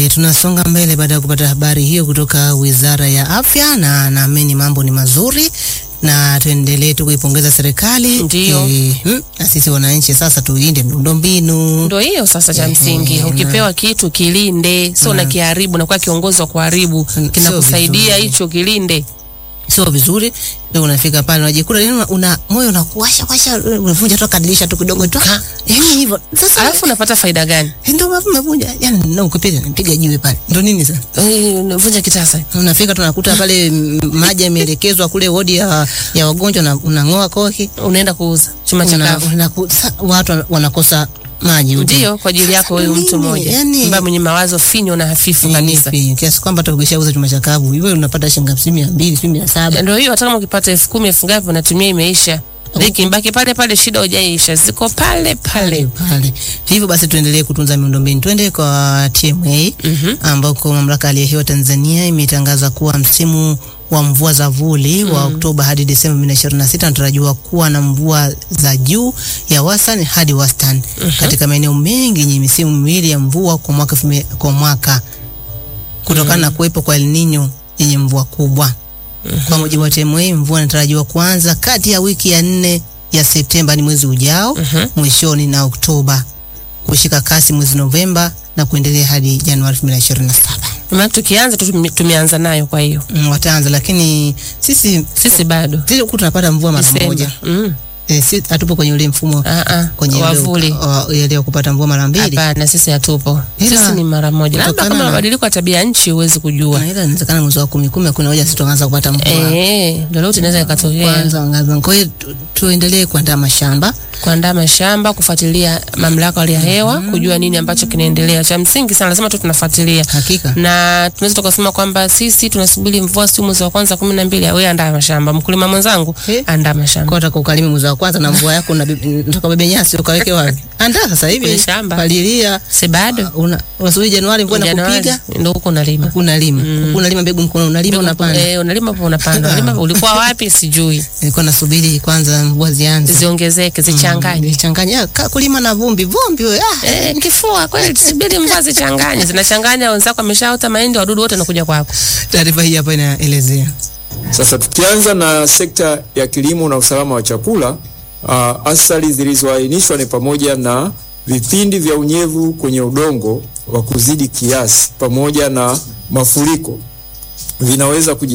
tunasonga mbele baada ya kupata habari hiyo kutoka Wizara ya Afya, na naamini mambo ni mazuri na tuendelee tu kuipongeza serikali Ndiyo. Eh, mm, na sisi wananchi sasa tuilinde miundombinu. Ndo hiyo sasa cha Ehe, msingi. na- Ukipewa kitu kilinde, sio na kiharibu na kuwa kiongozi wa kuharibu. Mm, Kinakusaidia sio vizuri. hicho kilinde. Sio vizuri, ndio unafika pale unajikuta yani una, una moyo unakuwasha washa, unavunja tu kadirisha tu kidogo tu, Ha. yani hivyo sasa. Alafu unapata faida gani? ndio maana umevunja, yani na ukipiga nipiga jiwe pale, ndio nini sasa Eh, Unavunja kitasa. unafika tunakuta pale m- maji yameelekezwa kule wodi ya, ya wagonjwa na unang'oa koki Unaenda kuuza chuma cha una, kavu. una, sa, watu wanakosa maji huko. Ndio kwa ajili yako wewe Nini? mtu mmoja Yani- ambaye mwenye mawazo finyo na hafifu Ni kabisa. nipi? kiasi kwamba hata ukishauza chuma cha kavu hivyo unapata shilingi hamsini mia mbili sijui mia saba Ndio hiyo, hata kama ukipata elfu kumi elfu ngapi unatumia imeisha. Liki mbaki pale pale, shida hujaisha, ziko pale pale. pale. Hivyo basi tuendelee kutunza miundombinu. Twende kwa TMA Mhm. ambako mamlaka ya hali ya hewa Tanzania imetangaza kuwa msimu wa mvua za vuli wa Oktoba hadi Desemba 2026 unatarajiwa kuwa na mvua za juu ya wastani hadi wastani katika maeneo mengi yenye misimu miwili ya mvua kwa mwaka elfu mbili- kwa mwaka kutokana na kuwepo kwa El Nino yenye mvua kubwa. Kwa mujibu wa TMA, mvua inatarajiwa kuanza kati ya wiki ya nne ya Septemba ni mwezi ujao mwishoni na Oktoba, kushika kasi mwezi Novemba na kuendelea hadi Januari 2027. Maana tukianza tu tume- tumeanza nayo, kwa hiyo Mm, wataanza lakini sisi sisi bado sisi huku tunapata mvua mara Desemba. moja. Mm. E, si hatupo kwenye ule mfumo Ah, ah, kwenye ule wavuli. wa- ile wa kupata mvua mara mbili. Hapana, sisi hatupo. Ila, Sisi ni mara moja, labda kutokana kama na- mabadiliko ya tabia ya nchi huwezi kujua. Na ila inawezekana mwezi wa kumi kumi kuna hoja sisi tuanza kupata mvua. Eh, ndio leo tunaweza ikatokea Kwanza wangapi? Kwa hiyo tu- tuendelee kuandaa mashamba kuandaa mashamba, kufuatilia mamlaka ya hali ya hewa, kujua nini ambacho kinaendelea. Cha msingi sana, lazima tu tunafuatilia hakika. na tunaweza tukasema kwamba sisi tunasubiri mvua si mwezi wa kwanza kumi na mbili. Wewe andaa mashamba, mkulima mwenzangu, Eh. andaa mashamba Kwa utaka ukalime mwezi wa kwanza na mvua yako unataka bebe nyasi ukaweke wapi? Andaa sasa hivi Kwenye shamba. palilia. si bado Una unasubiri Januari mvua inakupiga, ndio huko unalima unalima. Unalima mbegu mkono unalima unapanda. Eh, unalima hapo unapanda. Unalima ulikuwa wapi sijui. Nilikuwa nasubiri kwanza mvua zianze. Ziongezeke, zichanganye. Changanya kulima na vumbi, vumbi wewe. Ah, Eh, nikifua kweli tusubiri mvua zichanganye. Zinachanganya wenzako ameshaota mahindi, wadudu wote wanakuja kwako. taarifa hii hapa inaelezea. Sasa tukianza na sekta ya kilimo na usalama wa chakula, uh, athari zilizoainishwa ni pamoja na vipindi vya unyevu kwenye udongo wa kuzidi kiasi pamoja na mafuriko vinaweza kuji